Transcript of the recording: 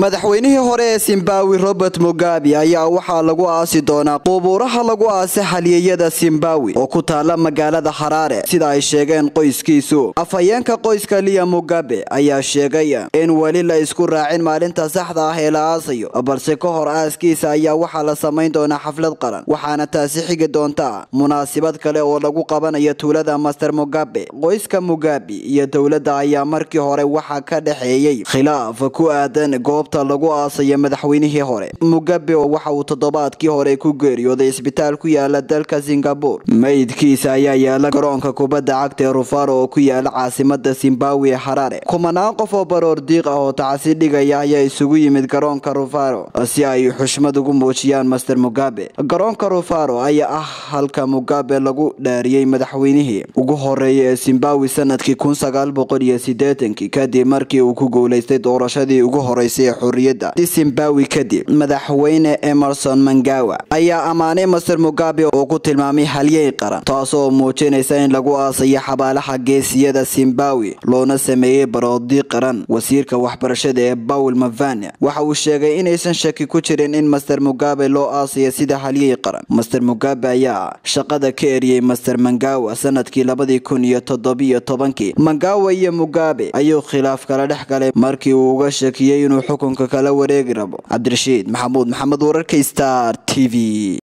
madaxweynihii hore ee simbawi robert mugabe ayaa waxaa lagu aasi doonaa qubuuraha lagu aasa halyeeyada simbawi oo ku taala magaalada xaraare sida ay sheegeen qoyskiisu afhayeenka qoyska liya mugabe ayaa sheegay in weli la isku raacin maalinta saxda ah ee la aasayo balse ka hor aaskiisa ayaa waxaa la samayn doonaa xaflad qaran waxaana taasi xigi doonta munaasabad kale oo lagu qabanayo tuulada master mugabe qoyska mugabe iyo dowladda ayaa markii hore waxaa ka dhexeeyey khilaaf ku aadan goobta lagu aasayo madaxweynihii hore mugabe waxa uu toddobaadkii hore ku geeriyooday isbitaal ku yaala dalka singabore meydkiisa ayaa yaala garoonka kubadda cagta ee rufaro oo ku yaala caasimada zimbabwe ee harare kumanaan qof oo baroor diiq ah oo tacsi dhigaya ayaa isugu yimid garoonka rufaro si ay xushmad ugu muujiyaan master mugabe garoonka rufaro ayaa ah halka mugabe lagu dhaariyey madaxweynihii ugu horeeya ee zimbabwe sanadkii kun sagaal boqol iyo sideetankii kadib markii uu ku guuleystay doorashadii ugu horeysay ee xorriyadda zimbabwe kadib madaxweyne emerson mangawa ayaa ammaanay master mugabe oo ku tilmaamay halyey qaran taasoo muujinaysa in lagu aasayo xabaalaha geesiyada zimbabwe loona sameeyey baroodi qaran wasiirka waxbarashada ee paul mavania waxa uu sheegay inaysan shaki ku jirin in master mugabe loo aasayo sida halyey qaran master mugabe ayaa shaqada ka eriyey master mangawa sanadkii labadii kun iyo toddobiyo tobankii mangawa iyo mugabe ayuu khilaaf kala dhex galay markii uu uga shakiyey inuu xukunka kala wareegi rabo cabdirashiid maxamuud maxamed wararka star t v